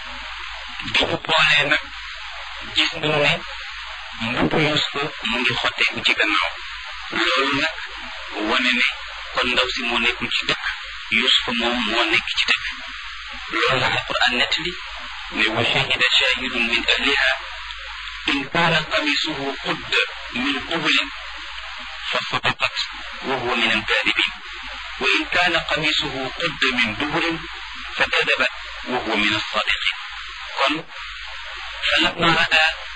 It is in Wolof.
bi ñu boolee nag gis nañu ne mbubbu Yuusufa mu ngi xotteeku ci gannaaw loolu nag wane ne kon ndaw si moo nekkul ci dëkk Yuusufa moom moo nekk ci dëkk loolu la alquran nettali ne wa shahida shahidun min ahliha in kaana qamisuhu qudda min qubulin fa sadaqat wa huwa min alkaadibin wa in kaana qamisuhu qudda min duburin fa kadabat wa huwa min alsadiqin kon falamma raa